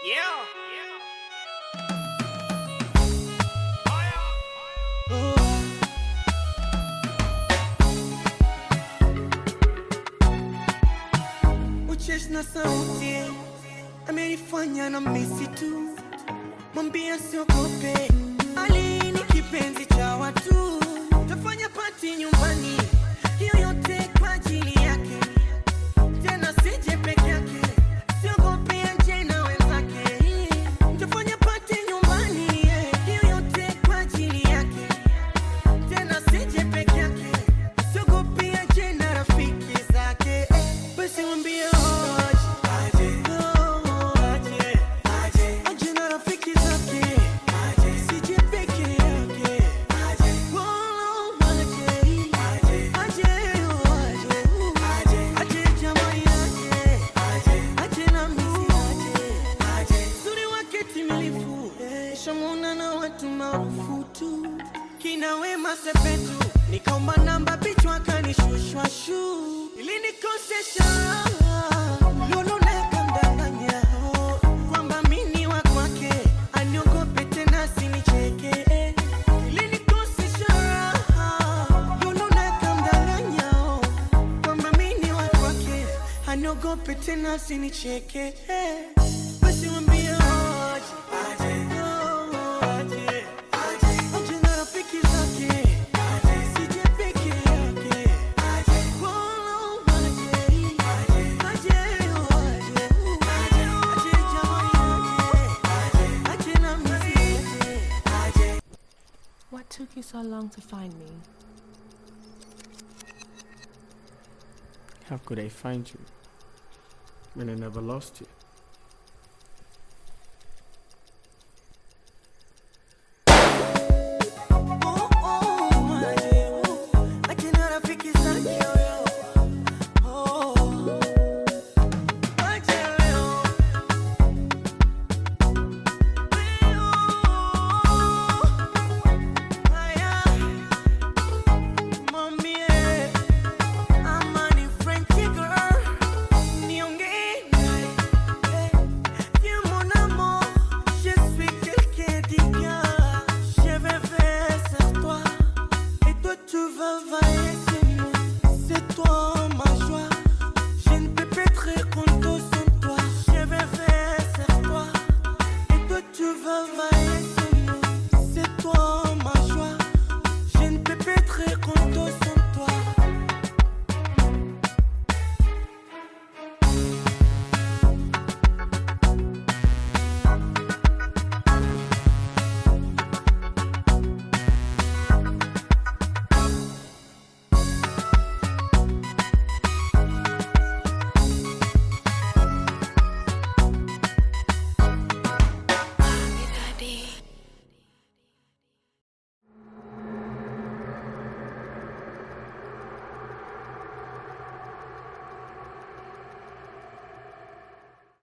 Uchesh na sauti amenifanya na misi tu, mwambia siogope, Ali ni kipenzi cha watu, tafanya pati nyumbani, hiyo yote kwa ajili yake, tena sije peke yake, siogope aje na wenzake, tafanya pati nyumbani, hiyo yote kwa ajili yake, tena sije peke yake, siogope aje na rafiki zake, basi mwambie aje, oh, aje, aje na rafiki zake, sije peke yake, oh, aje, aje, oh, aje, aje jamani, aje, aje na misi, aje, uzuri wake timilifu, shamuna na watu maarufu tu, kina Wema Sepetu, nikaomba namba bichwa kanishushwa shu, ilinikosesha lulu nakamdanganya kwamba mini wa kwake aniogope tena sinicheke, ilinikosesha lulu nakamdanganya kwamba mini wa kwake aniogope tena sinicheke, basi mwambie aje, oh, aje, aje na rafiki zake, sije peke yake, oh, aje, aje, oh, aje, aje jamani, aje, aje na mimi, aje. What took you so long to find me? How could I find you when I never lost you?